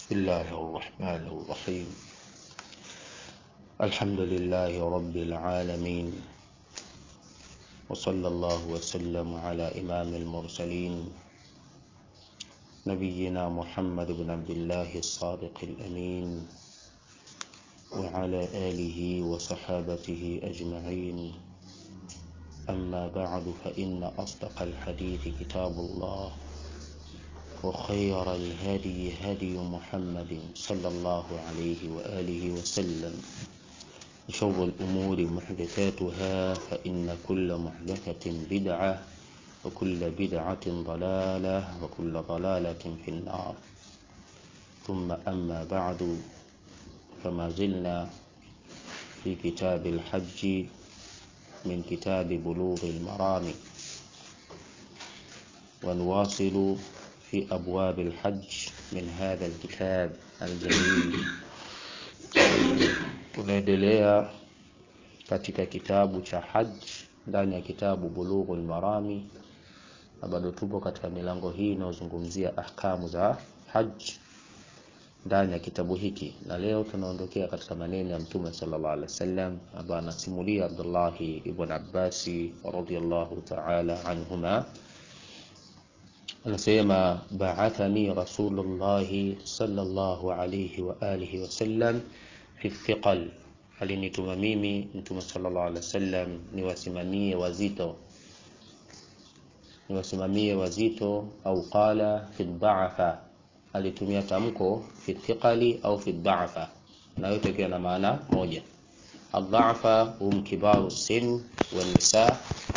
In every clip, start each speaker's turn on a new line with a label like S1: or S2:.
S1: بسم الله الرحمن الرحيم الحمد لله رب العالمين وصلى الله وسلم على إمام المرسلين نبينا محمد بن عبد الله الصادق الأمين وعلى آله وصحابته أجمعين أما بعد فإن أصدق الحديث كتاب الله وخير الهدي هدي محمد صلى الله عليه وآله وسلم وشر الأمور محدثاتها فإن كل محدثة بدعة وكل بدعة ضلالة وكل ضلالة في النار ثم أما بعد فما زلنا في كتاب الحج من كتاب بلوغ المرام ونواصل في أبواب الحج من هذا الكتاب الجليل tunaendelea katika kitabu cha haj ndani ya kitabu bulughul marami na bado tupo katika milango hii inayozungumzia ahkamu za haj ndani ya kitabu hiki na leo tunaondokea katika maneno ya mtume sallallahu alaihi wasallam ambaye anasimulia Abdullahi ibn Abbasi radhiyallahu ta'ala anhuma anasema ba'athani rasulullahi sallallahu alayhi wa alihi wasallam fi thiqal alinituma mimi mtume sallallahu alaihi wasallam niwasimamie wazito niwasimamie wazito au qala fi dha'fa alitumia tamko fi thiqali au fi dha'fa na yote ikiwa na maana moja adhafa hum kibaru sin wan nisa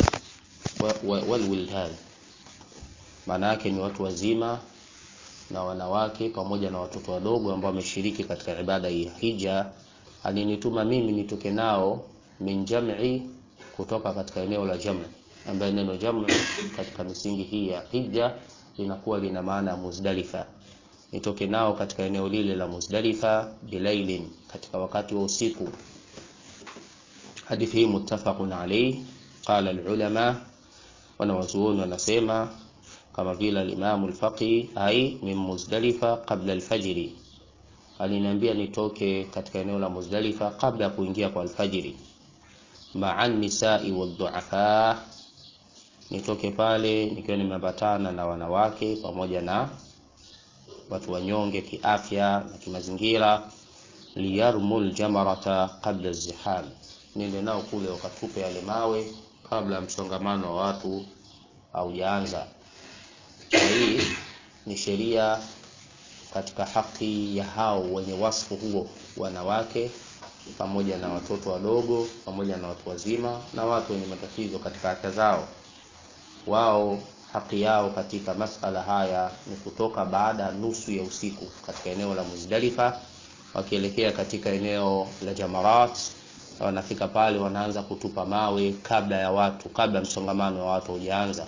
S1: wal wildan maana yake ni watu wazima na wanawake pamoja na watoto wadogo ambao wameshiriki katika ibada hii hija alinituma mimi nitoke nao min jam'i kutoka katika eneo la jam'i ambayo neno jam'i katika misingi hii ya hija linakuwa lina maana ya Muzdalifa nitoke nao katika eneo lile la Muzdalifa bilailin katika wakati wa usiku hadithi hii muttafaqun alayhi qala alulama wanawazuoni wanasema kama vile al-Imam al-Faqih ai min Muzdalifa qabla al-fajr aliniambia nitoke katika eneo la Muzdalifa kabla ya kuingia kwa alfajiri ma'an nisa'i wad-du'afa nitoke pale nikiwa nimeambatana na wanawake pamoja na watu wanyonge kiafya na kimazingira liyarmul jamarata qabla az-ziham nende nao kule wakatupe yale mawe kabla ya msongamano wa watu haujaanza na hii ni sheria katika haki ya hao wenye wasfu huo wanawake pamoja na watoto wadogo pamoja na watu wazima na watu wenye matatizo katika afya zao wao haki yao katika masala haya ni kutoka baada ya nusu ya usiku katika eneo la Muzdalifa wakielekea katika eneo la Jamarat wanafika pale wanaanza kutupa mawe kabla ya watu kabla msongamano wa watu hujaanza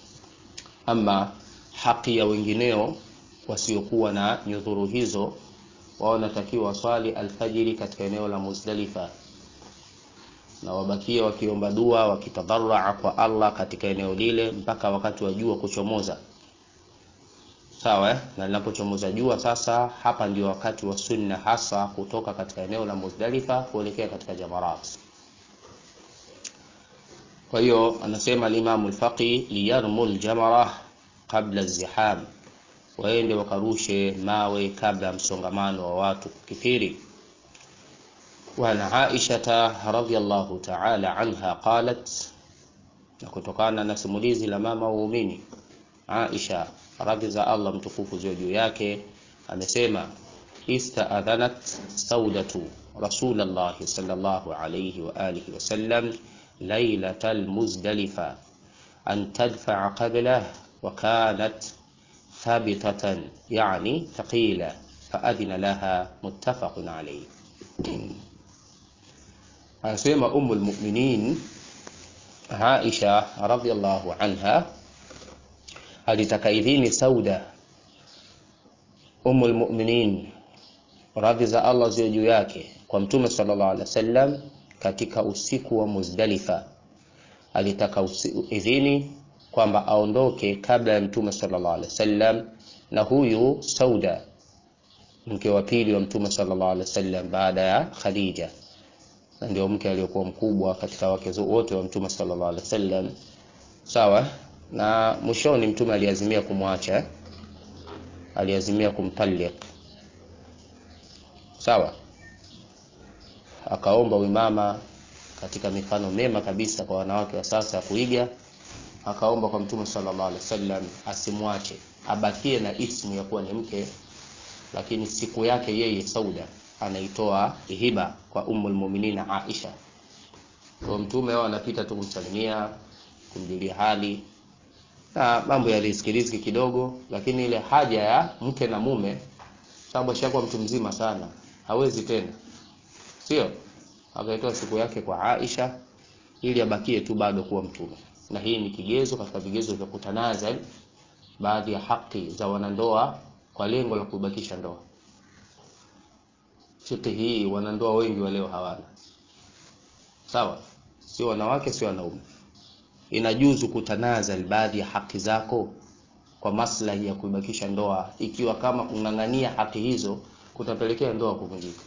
S1: ama haki ya wengineo wasiokuwa na nyudhuru hizo wao wanatakiwa waswali alfajiri katika eneo la Muzdalifa na wabakie wakiomba dua wakitadharaa kwa Allah katika eneo lile mpaka wakati wa jua kuchomoza sawa eh? na linapochomoza jua sasa hapa ndio wakati wa sunna hasa kutoka katika eneo la Muzdalifa kuelekea katika Jamarat kwa hiyo anasema al-Imam al-Faqi liyarmul jamara qabla ziham waende wakarushe mawe kabla ya msongamano wa watu kukithiri وعن عائشة رضي الله تعالى عنها قالت kutokana na simulizi la mama waumini Aisha radhi za Allah mtukufu ziwe juu yake amesema istaadhanat saudatu rasulullah sallallahu alayhi wa alihi wasallam lailatal muzdalifa an tadfa'a qablah wa kanat thabitatan yani thaqila faadhina laha muttafaqun alayhi anasema umul mu'minin Aisha radhiallahu anha alitaka idhini Sauda umul mu'minin radhi za Allah ziwe juu yake kwa mtume sallallahu alaihi wasallam katika usiku wa Muzdalifa alitaka idhini kwamba aondoke kabla ya mtume sallallahu alaihi wasallam na huyu Sauda mke wa pili wa mtume sallallahu alaihi wasallam baada ya Khadija na ndio mke aliyokuwa mkubwa katika wake wote wa mtume sallallahu alaihi wasallam sawa na mwishoni mtume aliazimia kumwacha aliazimia kumtalik sawa akaomba uimama katika mifano mema kabisa kwa wanawake wa sasa ya kuiga akaomba kwa mtume sallallahu alaihi wasallam asimwache abakie na ismu ya kuwa ni mke lakini siku yake yeye Sauda anaitoa hiba kwa ummul mu'minina Aisha kwa mtume wao anapita tu kumsalimia kumjulia hali na mambo ya riziki riziki kidogo lakini ile haja ya mke na mume sababu ashakuwa mtu mzima sana hawezi tena sio akaitoa siku yake kwa Aisha ili abakie tu bado kuwa mtume na hii ni kigezo katika vigezo vya kutanazal baadhi ya haki za wanandoa kwa lengo la kubakisha ndoa fikhi hii wanandoa wengi wa leo hawana sawa sio wanawake sio wanaume inajuzu kutanazal baadhi ya haki zako kwa maslahi ya kuibakisha ndoa ikiwa kama kung'ang'ania haki hizo kutapelekea ndoa kuvunjika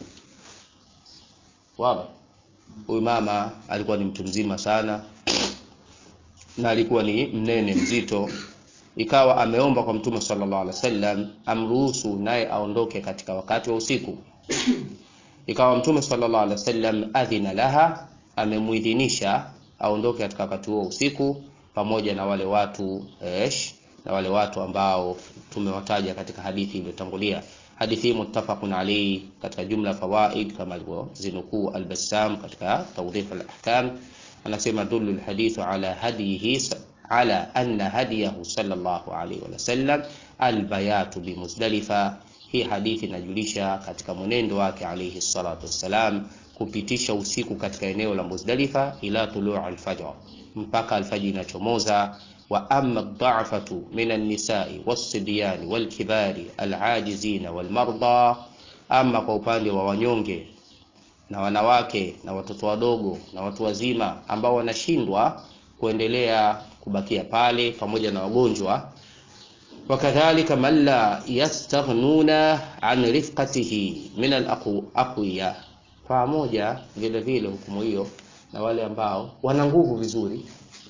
S1: wazi huyu mama alikuwa ni mtu mzima sana na alikuwa ni mnene mzito ikawa ameomba kwa mtume sallallahu alaihi wasallam amruhusu naye aondoke katika wakati wa usiku ikawa mtume sallallahu alaihi wasallam adhina laha amemuidhinisha aondoke katika wakati huo usiku pamoja na wale watu esh na wale watu ambao tumewataja katika hadithi iliyotangulia hadithi hii muttafaqun alayhi katika jumla fawaid kama alivyozinukuu al-Bassam katika tawdhif al-ahkam anasema dullu al-hadithu ala hadihi ala anna hadiyahu sallallahu alayhi wa sallam al-bayatu bi Muzdalifa hii hadithi inajulisha katika mwenendo wake alayhi salatu wassalam kupitisha usiku katika eneo la Muzdalifa ila tuluu al-fajr mpaka alfajiri inachomoza wa amma ad-da'fatu min an-nisa'i was-sibyan wal-kibari al-ajizina wal-marda ama kwa upande wa wanyonge na wanawake na watoto wadogo na watu wazima ambao wanashindwa kuendelea kubakia pale pamoja na wagonjwa wakadhalika man la yastaghnuna an rifqatihi min al-aqwiya pamoja vile vile hukumu hiyo na wale ambao wana nguvu vizuri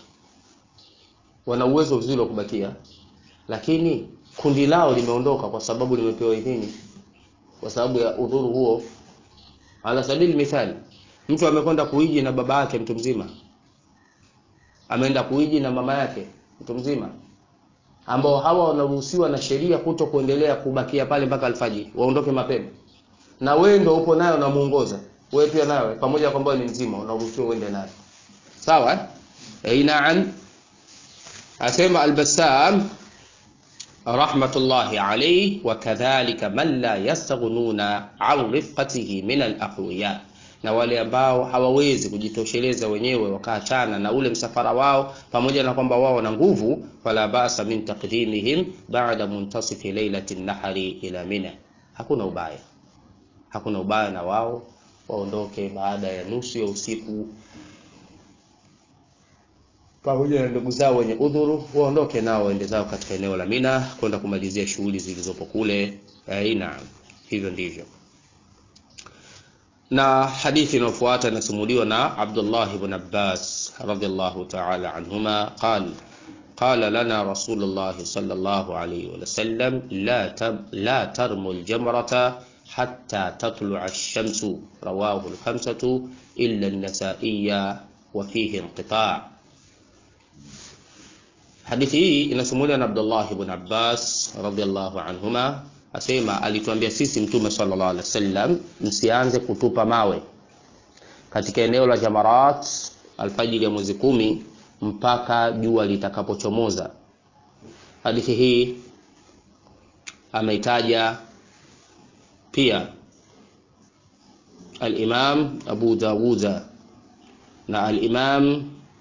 S1: wana uwezo vizuri wa kubakia lakini kundi lao limeondoka kwa sababu limepewa idhini kwa sababu ya udhuru huo ala sabili mithali mtu amekwenda kuiji na baba yake mtu mzima ameenda kuiji na mama yake mtu mzima ambao hawa wanaruhusiwa na sheria kuto kuendelea kubakia pale mpaka alfajiri waondoke mapema na wewe ndio upo nayo unamuongoza wewe pia nawe pamoja kwamba ni mzima unaruhusiwa uende naye sawa eh na'am asema al-Bassam rahmatullahi alayhi wa kadhalika man la yastaghnuna an rifqatihi min al-aqwiya na wale ambao hawawezi kujitosheleza wenyewe wakaachana na ule msafara wao pamoja na kwamba wao wana nguvu fala basa min taqdimihim ba'da muntasifi lailati nahari ila mina hakuna ubaya hakuna ubaya na wao waondoke baada ya nusu ya usiku pamoja na ndugu zao wenye udhuru waondoke nao waende zao katika eneo la Mina kwenda kumalizia shughuli zilizopo kule. Aina hivyo ndivyo. Na hadithi inayofuata inasimuliwa na Abdullah ibn Abbas radhiyallahu ta'ala anhuma qala قال لنا رسول الله صلى الله عليه وسلم لا تب لا ترموا الجمرة حتى تطلع الشمس رواه الخمسة إلا النسائية وفيه انقطاع Hadithi hii inasimuliwa na Abdullah ibn Abbas radhiallahu anhuma, asema alituambia sisi Mtume sallallahu alaihi wasallam, msianze kutupa mawe katika eneo la Jamarat alfajiri ya mwezi kumi mpaka jua litakapochomoza. Hadithi hii ameitaja pia al-Imam Abu Dawuda na al-Imam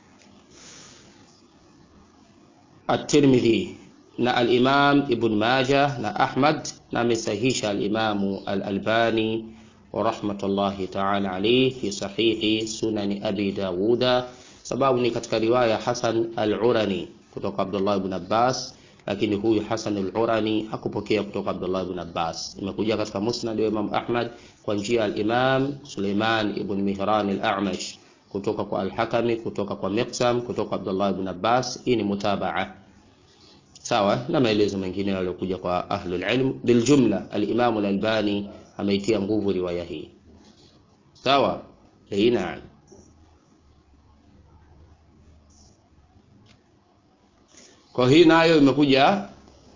S1: At-Tirmidhi na al-Imam Ibn Majah na Ahmad na amesahihisha al-Imam al-Albani wa rahmatullahi ta'ala alayhi fi sahihi sunani Abi Dawuda, sababu ni katika riwaya Hasan al-Urani kutoka Abdullah ibn Abbas, lakini huyu Hasan al-Urani hakupokea kutoka Abdullah ibn Abbas. Imekuja katika Musnad wa Imam Ahmad kwa njia ya al-Imam Suleiman ibn Mihran al-A'mash kutoka kwa al-Hakami kutoka kwa Miqsam kutoka kwa Abdullah ibn Abbas. Hii ni mutabaa sawa na maelezo mengine yaliyokuja kwa ahlul ilm. Biljumla, al-Imam al-Albani ameitia nguvu riwaya hii sawa. Hii naam. Kwa hii nayo imekuja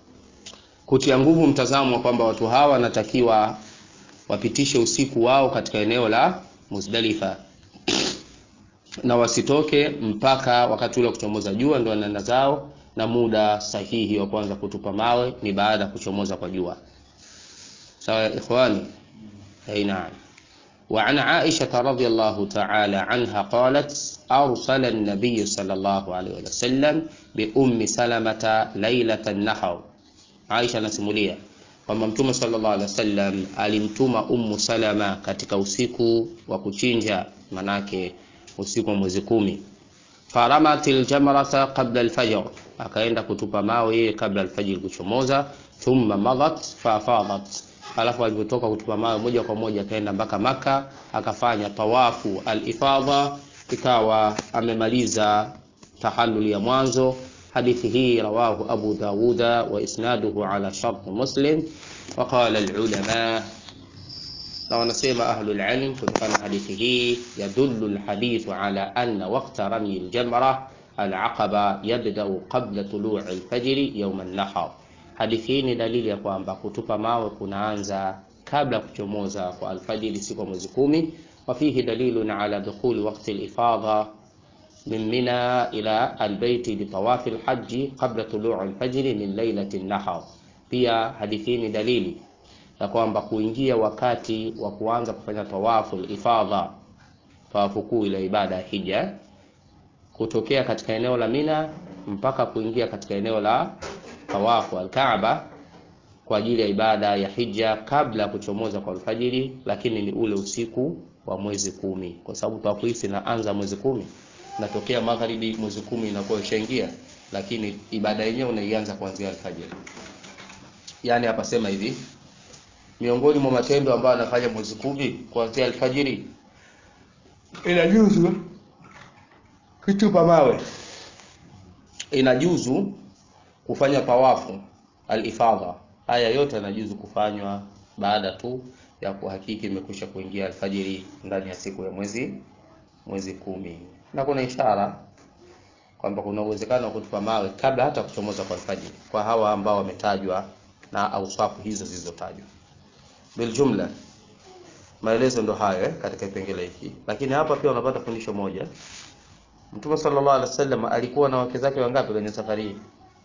S1: kutia nguvu mtazamo wa kwamba watu hawa wanatakiwa wapitishe usiku wao katika eneo la Muzdalifa na wasitoke mpaka wakati ule wa kuchomoza jua, ndio wanaenda zao, na muda sahihi wa kuanza kutupa mawe ni baada ya kuchomoza kwa jua. Sawa ikhwani, naam. وعن عائشة رضي الله تعالى عنها قالت أرسل النبي صلى الله عليه وسلم بأم سلمة ليلة النحر Aisha anasimulia kwamba Mtume sallallahu alaihi wasallam alimtuma Ummu Salama katika usiku wa kuchinja, manake usiku wa mwezi kumi. Faramatil jamrata qabla alfajr, akaenda kutupa mawe yeye kabla alfajiri kuchomoza. Thumma madat fafadat, alafu alipotoka kutupa mawe moja kwa moja akaenda mpaka Maka akafanya tawafu alifadha, ikawa amemaliza tahallul ya mwanzo. Hadithi hii rawahu Abu Dawuda wa isnaduhu ala shart Muslim wa qala alulama, na wanasema ahlul ilm kutokana na hadithi hii, yadullu alhadithu ala anna waqta ramy aljamra alaqaba yabdau qabla tului alfajri yawm an-nahar. Hadithi hii ni dalili ya kwamba kutupa mawe kunaanza kabla ya kuchomoza kwa alfajiri siku ya mwezi kumi. Wa fihi dalilun ala dukhuli waqti alifadha min Mina ila albayti bitawafi alhaji qabla tuluu alfajri min lailati nahar. Pia hadithi hii ni dalili ya kwamba kuingia wakati wa kuanza kufanya tawafu alifadha, tawafu kuu ile ibada ya hija, kutokea katika eneo la Mina mpaka kuingia katika eneo la tawafu alkaaba kwa ajili ya ibada ya hija kabla ya kuchomoza kwa alfajiri, lakini ni ule usiku wa mwezi kumi, kwa sababu tawafu hii inaanza mwezi kumi natokea magharibi mwezi kumi inakuwa ishaingia, lakini ibada yenyewe unaianza kuanzia alfajiri. Yani hapa sema hivi, miongoni mwa matendo ambayo anafanya mwezi kumi kuanzia alfajiri, inajuzu kutupa mawe, inajuzu kufanya tawafu alifadha. Haya yote yanajuzu kufanywa baada tu ya kuhakiki imekwisha kuingia alfajiri ndani ya siku ya mwezi mwezi kumi na kuna ishara kwamba kuna uwezekano wa kutupa mawe kabla hata kuchomoza kwa alfajiri kwa hawa ambao wametajwa na auswafu hizo zilizotajwa. Biljumla, maelezo ndo hayo eh, katika kipengele hiki, lakini hapa pia unapata fundisho moja. Mtume sallallahu alaihi wasallam alikuwa na wake zake wangapi kwenye safari hii?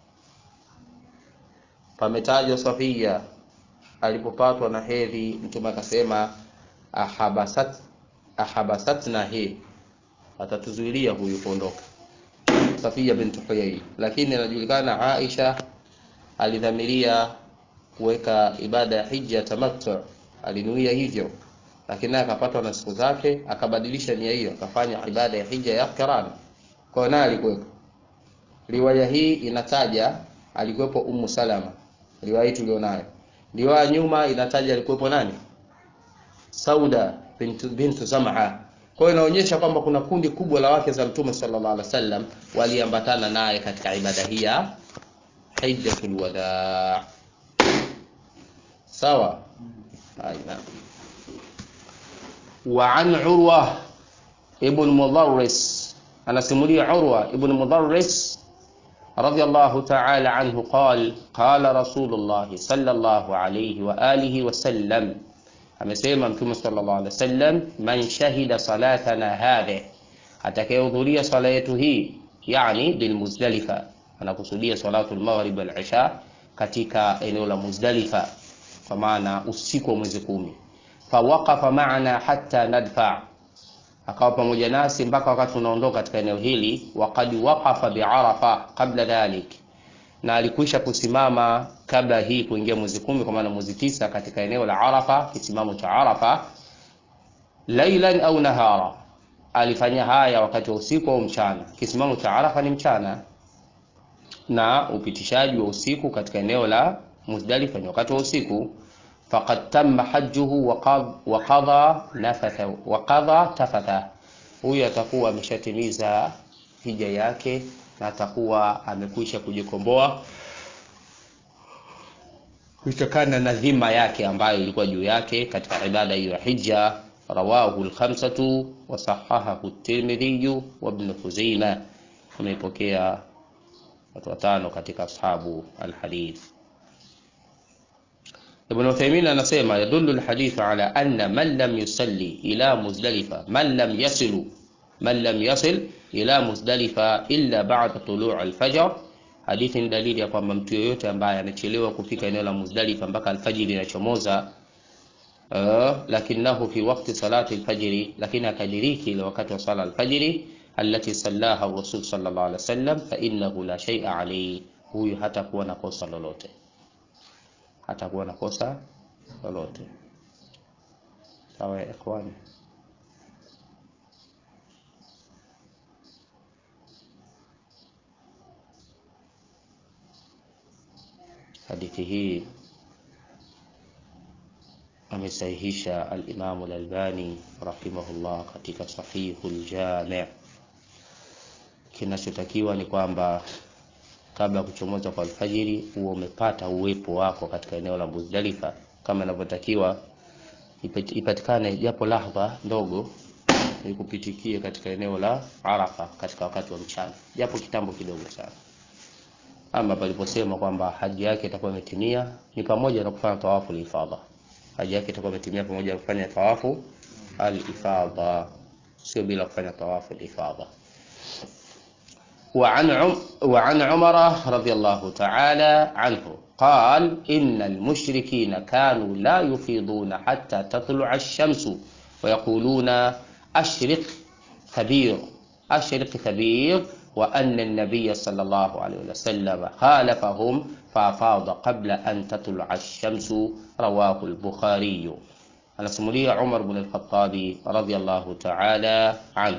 S1: Pametajwa Safia alipopatwa na hedhi, Mtume akasema ahabasat ahabasatna hi atatuzuilia huyu kuondoka, Safia bintu Huyai. Lakini inajulikana Aisha alidhamiria kuweka ibada ya hija tamattu, alinuia hivyo, lakini naye akapatwa na siku zake, akabadilisha nia hiyo, akafanya ibada ya hija ya qiran. Kwa naye alikuwepo. Riwaya hii inataja alikuwepo Ummu Salama, riwaya hii tulionayo. Riwaya nyuma inataja alikuwepo nani? Sauda bintu, bintu Zam'a. Kwa hiyo inaonyesha kwamba kuna kundi kubwa la wake za Mtume sallallahu alaihi wasallam waliambatana naye katika ibada hii ya hijjatul wadaa. Sawa? Aina. Wa an Urwa ibn Mudarris, anasimulia Urwa ibn Mudarris radiyallahu ta'ala anhu qala qala Rasulullah sallallahu alayhi wa alihi wa sallam amesema Mtume sallallahu alaihi wasallam, man shahida salatana hadhi, atakayehudhuria swala yetu hii, yani bil Muzdalifa, anakusudia salatu al-maghrib wal isha katika eneo la Muzdalifa, kwa maana usiku wa mwezi kumi. Fawaqafa ma'ana hatta nadfa, akawa pamoja nasi mpaka wakati unaondoka katika eneo hili. Waqad waqafa bi'arafa qabla dhalik na alikwisha kusimama kabla hii kuingia mwezi kumi, kwa maana mwezi tisa katika eneo la Arafa, kisimamo cha Arafa. Lailan au nahara, alifanya haya wakati wa usiku au mchana. Kisimamo cha Arafa ni mchana. na upitishaji wa usiku katika eneo la Muzdalifa ni wakati wa usiku. Faqad tamma hajjuhu wa qadha nafatha wa qadha tafatha, huyu atakuwa ameshatimiza hija yake na atakuwa amekwisha kujikomboa kutokana na dhima yake ambayo ilikuwa juu yake katika ibada hiyo ya hija. Rawahu al-khamsatu wa sahahahu at-Tirmidhi wa Ibn Khuzaimah, ameipokea watu watano katika ashabu al-hadith. Ibn Uthaymeen anasema yadullu al-hadith ala anna man lam yusalli ila Muzdalifa man lam yasilu man lam yasil ila Muzdalifa illa ba'da tulu' al-fajr Hadithi ni dalili ya kwamba mtu yoyote ambaye anachelewa kufika eneo la Muzdalifa mpaka alfajiri inachomoza, uh, lakinahu fi waqti salati alfajiri, lakini akadiriki ile wakati wa sala alfajiri allati sallaha rasul sallallahu alaihi wasallam, fa innahu la shay'a alayhi, huyu hatakuwa na kosa lolote, hatakuwa na kosa lolote. Sawa ya ikhwani. Hadithi hii amesahihisha al-Imam al-Albani rahimahullah katika Sahihul Jami'. Kinachotakiwa ni kwamba kabla ya kuchomoza kwa alfajiri huo umepata uwepo wako katika eneo la Muzdalifa kama inavyotakiwa, ipatikane japo lahdha ndogo ikupitikie katika eneo la Arafa katika wakati wa mchana, japo kitambo kidogo sana ama paliposema kwamba haji yake itakuwa imetimia ni pamoja na kufanya tawafu al-ifadha. Haji yake itakuwa imetimia pamoja na kufanya tawafu al-ifadha, sio bila kufanya tawafu al-ifadha. Wa an wa an Umar radiyallahu ta'ala anhu قال إن المشركين كانوا لا يفيضون حتى تطلع الشمس ويقولون أشرق ثبير أشرق ثبير وأن النبي صلى الله عليه وسلم خالفهم فأفاض قبل أن تطلع الشمس رواه البخاري anasimulia Umar bin al-Khattabi radhiyallahu ta'ala anhu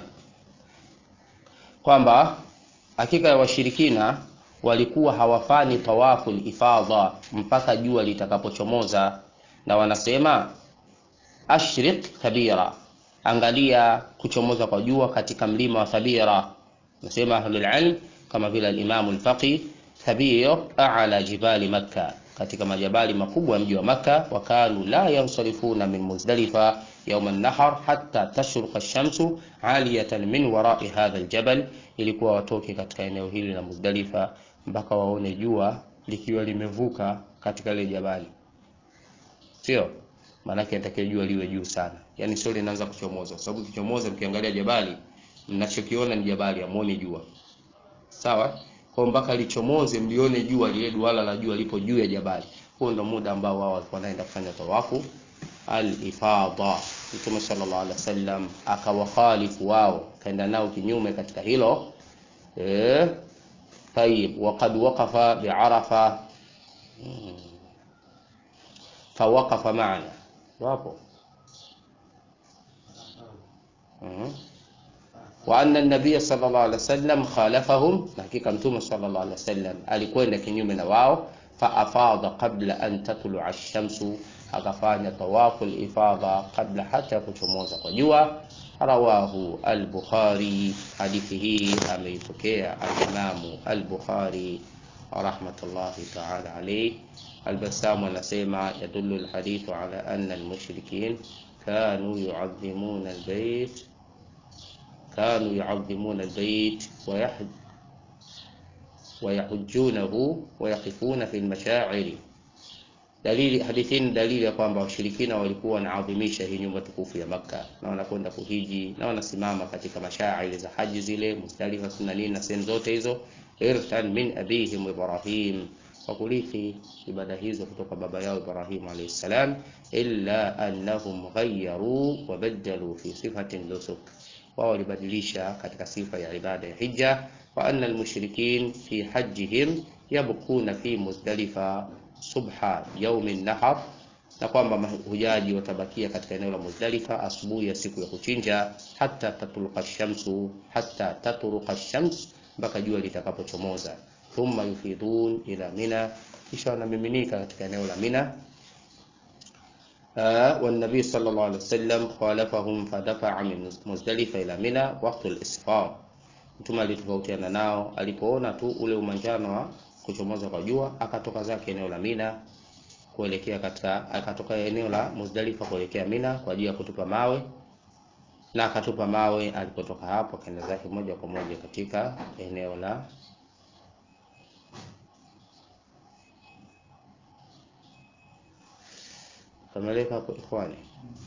S1: kwamba hakika ya washirikina walikuwa hawafanyi tawafu ifadha mpaka jua litakapochomoza, na wanasema ashriq thabira, angalia kuchomoza kwa jua katika mlima wa Thabira. Nasema ahlul ilm kama vile al-Imam al-Faqih, Thabir a'la jibali Makkah, katika majabali makubwa ya mji wa Makka. Wa kanu la yansarifuna min Muzdalifa yawm an-nahr hatta tashruqa ash-shamsu 'aliyatan min wara'i hadha al-jabal, ilikuwa watoke katika eneo hili la Muzdalifa mpaka waone jua likiwa limevuka katika ile jabali, sio maanake natakiwa jua liwe juu sana, yani sio linaanza kuchomoza, kwa sababu kichomoza, mkiangalia jabali mnachokiona ni jabali, amuone jua sawa. Kwa mpaka lichomoze mlione jua, lile duara la jua lipo juu ya jabali. Huo ndio muda ambao wao walikuwa wanaenda kufanya tawafu al-ifadha. Mtume sallallahu alaihi wasallam akawakhalifu wao, kaenda nao kinyume katika hilo eh. Tayib, waqad waqafa bi'arafa fawaqafa maana wapo wa anna an-nabiy sallallahu alaihi wasallam khalafahum, na hakika mtume sallallahu alaihi wasallam alikwenda kinyume na wao. Fa afadha qabla an tatlu'a ash-shamsu, akafanya tawafu al-ifadha kabla hata kuchomoza kwa jua. Rawahu al-Bukhari, hadithi hii ameipokea al-Imamu al-Bukhari rahmatullahi ta'ala alayhi. Al-Bassam anasema yadullu al-hadithu ala anna al-mushrikin kanu yu'azzimuna al-bayt kanu yu'azzimuna al-bayt wa yahujjunahu wa yaqifuna fi al-mashaa'ir. Dalili hadithini dalili ya kwamba washirikina walikuwa wanaadhimisha hii nyumba tukufu ya Makka na wanakwenda kuhiji na wanasimama katika mashaa'ir za haji zile Muzdalifa, sunna nini na sehemu zote hizo, irthan min abihim Ibrahim kwa kurithi ibada hizo kutoka baba yao Ibrahim alayhi salam, illa annahum ghayyaru wa badalu fi sifati nusuk, wao walibadilisha katika sifa ya ibada ya hija. Wa anna almushrikin fi hajjihim yabquna fi Muzdalifa subha yaumi nahar, na kwamba mahujaji watabakia katika eneo la Muzdalifa asubuhi ya siku ya kuchinja, hata tatruqa shamsu, hata tatruqa shams, mpaka jua litakapochomoza thumma yufidun ila Mina, kisha wanamiminika katika eneo la Mina. والنبي صلى الله عليه وسلم خالفهم فدفع من مزدلفة إلى منى وقت الإسفار Mtume alitofautiana nao alipoona tu ule umanjano wa kuchomoza kwa jua, akatoka zake eneo la Mina kuelekea katika, akatoka eneo la Muzdalifa kuelekea Mina kwa ajili ya kutupa mawe, na akatupa mawe. Alipotoka hapo akaenda zake moja kwa moja katika eneo la kameleka hapo ikhwani.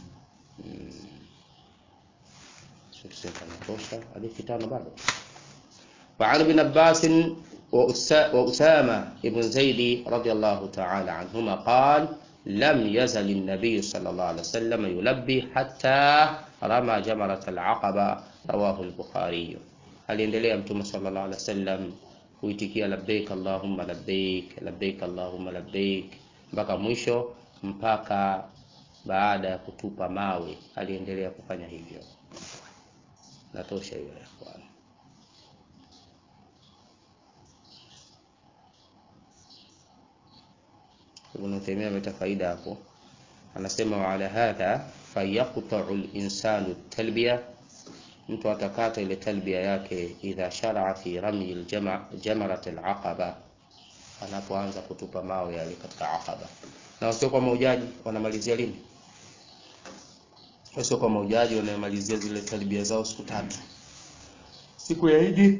S1: Natosha hadithi tano bado. وعن ابن عباس وأسامة بن زيد رضي الله تعالى عنهما قال لم يزل النبي صلى الله عليه وسلم يلبي حتى رمى جمرة العقبة رواه البخاري aliendelea mtume sallallahu alaihi wasallam kuitikia labbaik allahumma labbaik labbaik allahumma labbaik mpaka mwisho mpaka baada ya kutupa mawe aliendelea kufanya hivyo natosha hiyo ya ikhwan Ibn Taymiyyah ameta faida hapo, anasema wa ala hadha fayaqta'u al-insanu talbiya, mtu atakata ile talbiya yake idha sharaa fi ramyi al-jamarat al-aqaba, anapoanza kutupa mawe yale katika aqaba. Na wasio kwa maujaji wanamalizia lini? Wasio kwa maujaji wanamalizia zile talbiya zao siku tatu, siku ya Idi,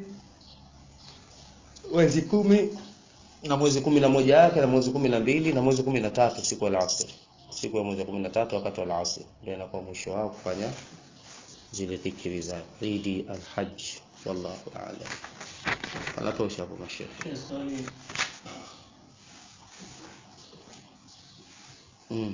S1: mwezi kumi na mwezi kumi na moja yake na mwezi kumi na mbili na mwezi kumi na tatu siku ya alasiri, siku ya mwezi wa kumi na tatu wakati wa alasiri ndio inakuwa mwisho wao kufanya zile dhikri za Idi al-Hajj. Wallahu a'lam. Anatosha hapo mashehe. Mm.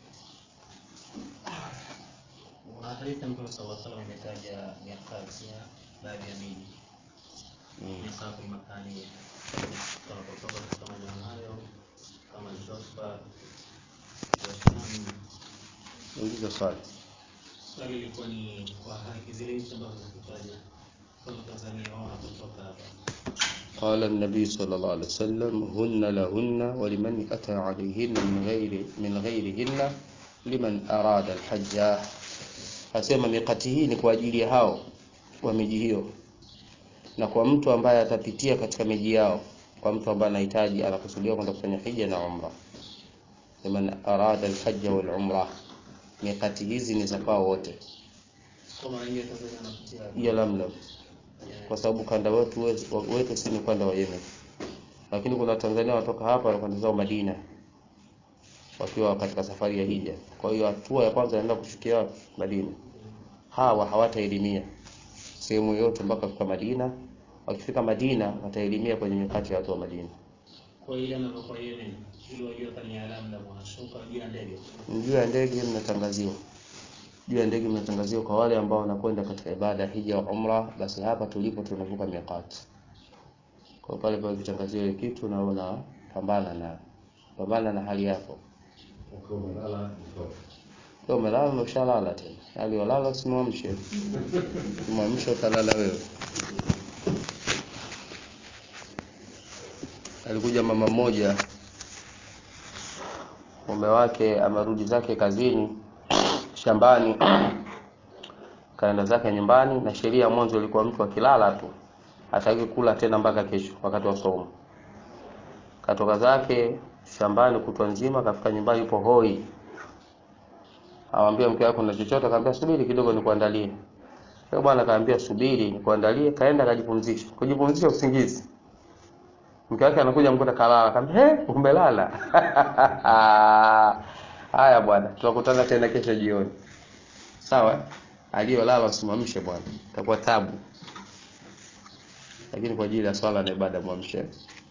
S2: Hadithi Mtume sallallahu alaihi wasallam ametaja mikati ya baadhi ya miji
S1: Mm.
S2: misafu makani kama kutoka katika maeneo hayo kama Jospa Vietnam.
S1: Uliza swali.
S2: Swali lilikuwa ni kwa haki zile nchi ambazo zikitaja kama Tanzania wao wanapotoka hapa
S1: قال النبي صلى الله عليه وسلم هن لهن ولمن أتى عليهن من غير من غيرهن liman arada alhajja, asema mikati hii ni kwa ajili ya hao wa miji hiyo, na kwa mtu ambaye atapitia katika miji yao, kwa mtu ambaye anahitaji anakusudia kwenda kufanya hija na umra. Liman arada alhajja wal umra, mikati hizi ni za kwao wote
S2: kwa mara nyingi Tanzania wanapitia
S1: ya Lamlam, kwa sababu kanda wetu wetu si ni ukanda wa Yemen, lakini kuna Tanzania watoka hapa wanakwenda zao Madina wakiwa katika safari ya hija. Kwa hiyo hatua ya kwanza inaenda kushukia wapi? Madina. Hawa hawataelimia sehemu yote mpaka kufika Madina. Wakifika Madina wataelimia kwenye mikati ya watu wa Madina.
S2: kwa ile anapokuwa Yemen ili wajue kama ni alamu na wanashuka juu ya ndege
S1: Juu ya ndege mnatangaziwa, juu ya ndege mnatangaziwa kwa wale ambao wanakwenda katika ibada ya hija wa umra, basi hapa tulipo tunavuka mikati. Kwa pale pale kitangaziwa ile kitu na unapambana na pambana na hali yako.
S3: Ukiwa umelala mtoto.
S1: Leo umelala na ushalala tena. Hali walala usimwamshe. Mwamshe utalala wewe. Alikuja mama mmoja mume wake amerudi zake kazini shambani kaenda zake nyumbani na sheria ya mwanzo ilikuwa mtu akilala tu hataki kula tena mpaka kesho wakati wa somo katoka zake shambani kutwa nzima kafika nyumbani yupo hoi awambia mke wako na chochote akamwambia subiri kidogo nikuandalie yule bwana akaambia subiri nikuandalie kaenda akajipumzisha kujipumzisha usingizi mke wake anakuja mkuta kalala akamwambia he umelala haya bwana tutakutana tena kesho jioni sawa aliyolala usimamshe bwana itakuwa tabu lakini kwa ajili ya swala na ibada mwamshe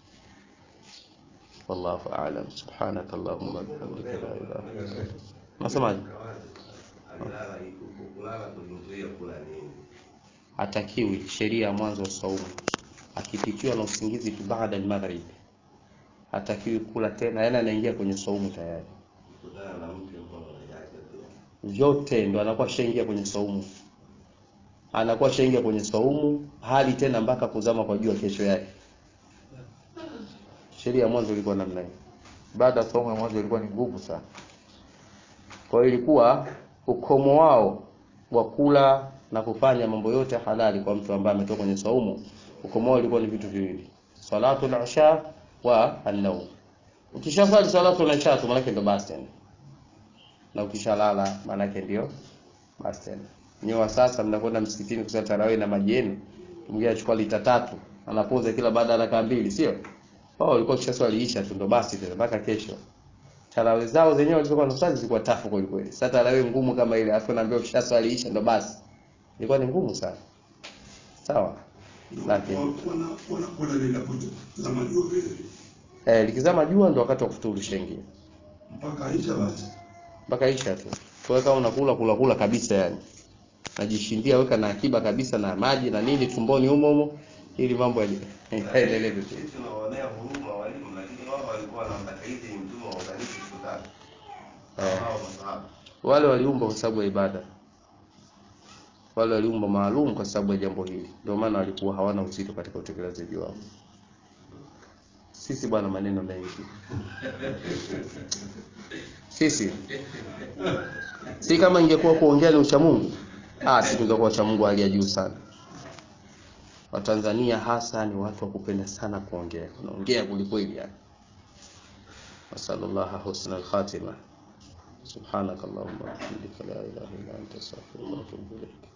S1: wallahu a'lam subhanaka allahumma wa bihamdika la ilaha illa anta unasemaje
S3: Alilala iko kulala kuzuia kula nini?
S1: hatakiwi sheria ya mwanzo wa saumu akipitiwa na usingizi tu baada ya maghrib hatakiwi kula tena yani anaingia kwenye saumu tayari
S3: Kutana na mke mkono unanyaka tu.
S1: vyote ndo anakuwa shaingia kwenye saumu anakuwa shaingia kwenye saumu hali tena mpaka kuzama kwa jua kesho yake sheria ya mwanzo ilikuwa namna hiyo
S4: baada ya saumu ya mwanzo ilikuwa ni ngumu sana.
S1: kwa hiyo ilikuwa ukomo wao wa kula na kufanya mambo yote halali kwa mtu ambaye ametoka kwenye saumu ukomo wao ilikuwa ni vitu viwili salatu al-isha wa an-nawm ukishasali salatu al-isha tu maana ndio basi tena na ukishalala maana yake ndio basi tena nyoa sasa mnakwenda msikitini kusali tarawih na maji yenu mwingine achukua lita tatu anapoza kila baada ya dakika mbili sio wao walikuwa kishaswali isha tu ndo basi tena mpaka kesho tarawih zao zenyewe walizokuwa wanasali zilikuwa tafu kweli kweli. Sasa tarawih ngumu kama ile, afu naambiwa ukishaswalisha ndo basi, ilikuwa ni ngumu sana. Sawa, lakini
S5: wana wana wana linapote za majua vile vile.
S1: eh, likizama jua ndo wakati wa kufuturu shengi
S5: mpaka isha basi
S1: mpaka isha tu. Kwa hiyo kama unakula kula kula kabisa, yani najishindia, weka na akiba kabisa na maji na nini tumboni humo humo, ili mambo yaende- yaendelee vizuri.
S3: Sisi tunawaonea huruma walimu, lakini wao walikuwa wanamtakaizi ni mtume wa uganisi siku tatu.
S1: Eh.
S3: Hao masahaba.
S1: Wale waliumbwa kwa sababu ya ibada, wale waliumbwa maalum kwa sababu ya jambo hili, ndio maana walikuwa hawana uzito katika utekelezaji wao. Sisi bwana, maneno mengi sisi si kama ingekuwa kuongea ni ucha Mungu, ah, si tungekuwa ucha Mungu hali ya juu sana. Watanzania hasa ni watu wa kupenda sana kuongea, wanaongea kulikweli yani. Wasallallahu husna al-khatima. سبحانك اللهم وبحمدك لا إله إلا أنت أستغفرك وأتوب إليك